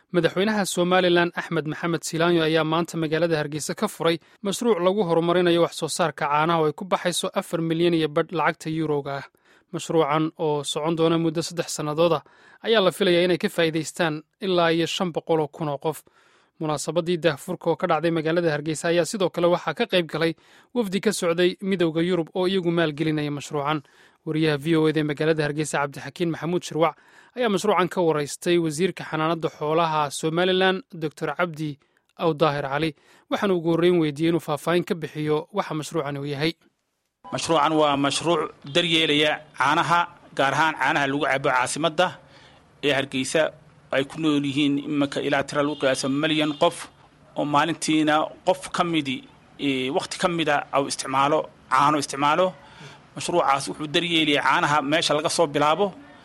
madaxweynaha somalilan axmed maxamed silaanyo ayaa maanta magaalada hargeysa ka furay mashruuc lagu horumarinayo wax soo saarka caanaha oo ay ku baxayso afar milyan iyo badh lacagta yuurowga ah mashruucan oo socon doona muddo saddex sannadooda ayaa la filayaa inay ka faa'iidaystaan ilaa iyo shan boqol oo kun oo qof munaasabadii daahfurka oo ka dhacday magaalada hargeysa ayaa sidoo kale waxaa ka qayb galay wafdi ka socday midowda yurub oo iyagu maalgelinaya mashruucan wariyaha v o eda magaalada hargeysa cabdixakiin maxamuud shirwac ayaa mashruucan ka waraystay wasiirka xanaanada xoolaha somalilan doctor cabdi awdaahir cali waxaana ugu horreyn weydiiyey inuu faahfaahin ka bixiyo waxa mashruucan uu yahay mashruucan waa mashruuc daryeelaya caanaha gaar ahaan caanaha lagu cabo caasimadda ee hargeysa ay ku nool yihiin iminka ilaa tira lagu qiyaaso malyan qof oo maalintiina qof ka midi wakhti ka mida au isticmaalo caano isticmaalo mashruucaas wuxuu daryeelaya caanaha meesha laga soo bilaabo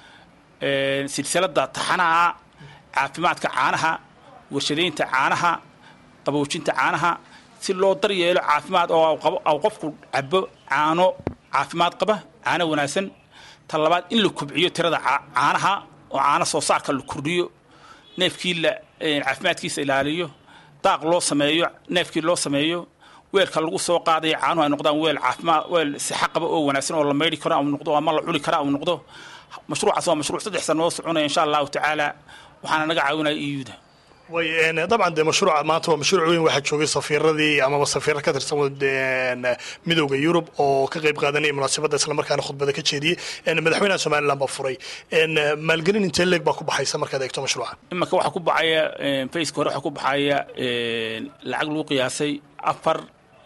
silsiladda taxanaha caafimaadka caanaha warshadaynta caanaha qaboojinta caanaha si loo daryeelo caafimaad oo au qofku cabo caano caafimaad qaba caano wanaagsan ta labaad in la kobciyo tirada caanaha oo caano soo saarka la kordhiyo neefkii la caafimaadkiisa ilaaliyo daaq loo sameeyo neefkii loo sameeyo weelka lagu soo qaadaya caanuhu ay noqdaan weel caafimaad weel sixa qaba oo wanaagsan oo la maydhi karo au noqdo ama la cuni kara au noqdo mashruucaas waa mashruuc saddex sanoo soconaya insha allahu tacaala waxaana naga caawinaya iyuda way dabcan de mashruuca maanta waa mashruuc weyn waxaa joogay safiiradii amaba safiira ka tirsan midowda yurub oo ka qayb qaadanaya munaasabadda islamarkaana khudbada ka jeediyey madaxweynaha somalilan baa furay maalgelin intee leeg baa ku baxaysa markaad eegto mashruuca imanka waxaa ku baxaya faceka hore waxaa ku baxaya lacag lagu qiyaasay afar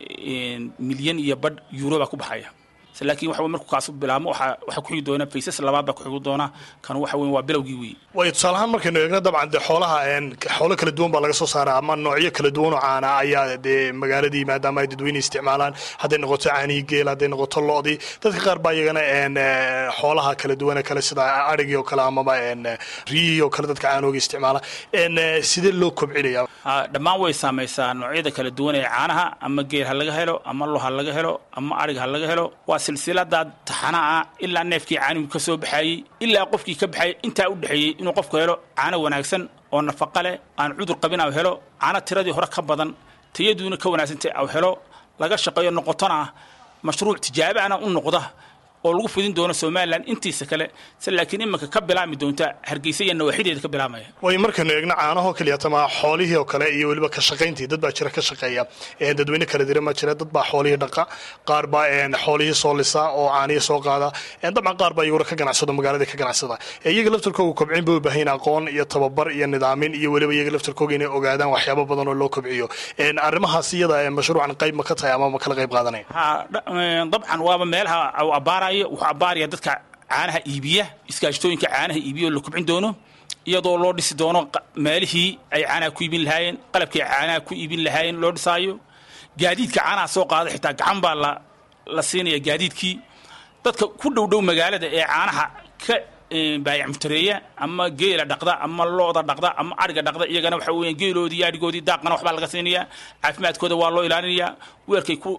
milyan iyo badh euro baa ku baxaya laakiin waxa markuu kaas bilaabmo waxaa ku xigi doona faysas labaad baa ku xigi doona kan waxa weyn waa bilowgii wey way tusaalahaan markaynu eegno dabcan dee xoolaha xoolo kala duwan baa laga soo saaraa ama noocyo kala duwan oo caana ayaa dee magaaladii maadaama ay dadweyne isticmaalaan hadday noqoto caanihii geel hadday noqoto lo-dii dadka qaar baa iyagana xoolaha kala duwane kale sida arigii oo kale amaba riyihii oo kale dadka caanooga isticmaala sidee loo kobcinaya dhammaan way saamaysaa noocyada kala duwan ee caanaha ama geel ha laga helo ama lo ha laga helo ama arig ha laga helo waa silsilada taxanaha ilaa neefkii caanigu ka soo baxayey ilaa qofkii ka baxayay intaa u dhexeeyey inuu qofku helo caano wanaagsan oo nafaqa leh aan cudur qabin au helo caano tiradii hore ka badan tayaduuna ka wanaagsantay au helo laga shaqeeyo noqotona mashruuc tijaabahana u noqda oo lagu fidin doono somalilan intiisa kale se laakiin iminka ka bilaabmi doonta hargeysa iyo nawaaxideeda ka bilaabmaya way markaynu eegno caanahoo keliyatama xoolihii oo kale iyo weliba ka shaqayntii dad baa jira ka shaqeeya dadweyne kala dira ma jira dad baa xoolihii dhaqa qaar baa xoolihii soo lisa oo caanihii soo qaada dabcan qaar baa iyaguna ka ganacsado magaalada ka ganacsada iyaga laftarkooga kobcin bay u baahan aqoon iyo tababar iyo nidaamin iyo weliba iyaga laftarkooga inay ogaadaan waxyaabo badan oo loo kobciyo arrimahaas iyada mashruucan qayb ma ka tahay ama ma kala qayb qaadanaya dabcan waaba meelaha au abaara wuxuu abbaaraya dadka caanaha iibiya iskaashtooyinka caanaha iibiya oo la kobcin doono iyadoo loo dhisi doono meelihii ay caanaha ku iibin lahaayeen qalabkii ay caanaha ku iibin lahaayeen loo dhisaayo gaadiidka caanaha soo qaada xitaa gacan baa la la siinaya gaadiidkii dadka ku dhow dhow magaalada ee caanaha ka baayac mutareeya ama geela dhaqda ama looda dhaqda ama ariga dhaqda iyagana waxa weya geeloodii iyo arigoodii daaqana waxbaa laga siinaya caafimaadkooda waa loo ilaalinayaa weerkay ku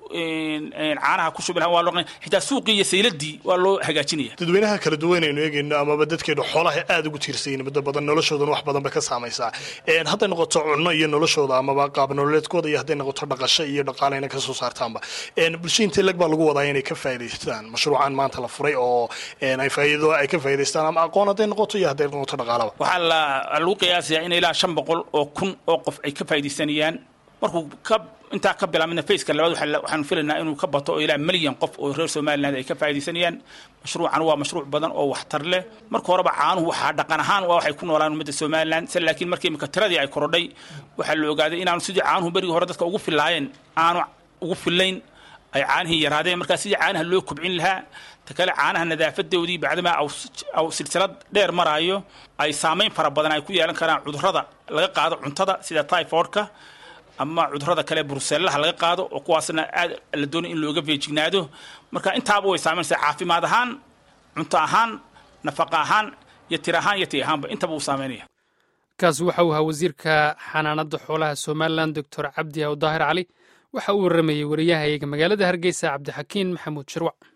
caanaha ku shubi lahaan waa loo xitaa suuqii iyo sayladii waa loo hagaajinaya dadweynaha kala duwan aynu eegayno amaba dadkeenu xoolaha aada ugu tiirsayin muddo badan noloshoodana wax badan bay ka saamaysaa hadday noqoto cunno iyo noloshooda amaba qaab nololeedkooda iyo hadday noqoto dhaqasho iyo dhaqaaleyna ka soo saartaanba bulsha intee leg baa lagu wadaa inay ka faa'idaystaan mashruucan maanta la furay oo ay faa'iido ay ka faa'idaystaan ama aqoon hadday noqoto iyo hadday noqoto dhaqaalaba waxaa la lagu qiyaasayaa in ilaa shan boqol oo kun oo qof ay ka faa'iidaysanayaan markuu ka intaa ka bilaabmina faceka labaad waxaanu filaynaa inuu ka bato oo ilaa milyan qof oo reer somaliland ay ka faa'iidaysanayaan mashruucan waa mashruuc badan oo waxtar leh marka horeba caanuhu waxaa dhaqan ahaan waa waxay ku noolaan ummadda somaliland se laakiin markii imika tiradii ay korodhay waxaa la ogaaday inaanu sidii caanuhu berigii hore dadka ugu filaayeen aanu ugu filayn ay caanihii yaraadeen markaa sidii caanaha loo kobcin lahaa ta kale caanaha nadaafadoodii bacdamaa aw silsilad dheer maraayo ay saamayn fara badan ay ku yeelan karaan cudurrada laga qaado cuntada sida typhoidka ama cudurrada kale brusellaha laga qaado oo kuwaasna aad la doonay in looga feejignaado marka intaaba way saamaynaysaa caafimaad ahaan cunto ahaan nafaqa ahaan iyo tir ahaan iyo ti ahaanba intaba uu saameynaya kaasi waxa uu ahaa wasiirka xanaanada xoolaha somalilan doctor cabdi awdaahir cali waxa uu warramayey wariyahayaga magaalada hargeysa cabdixakiin maxamuud shirwac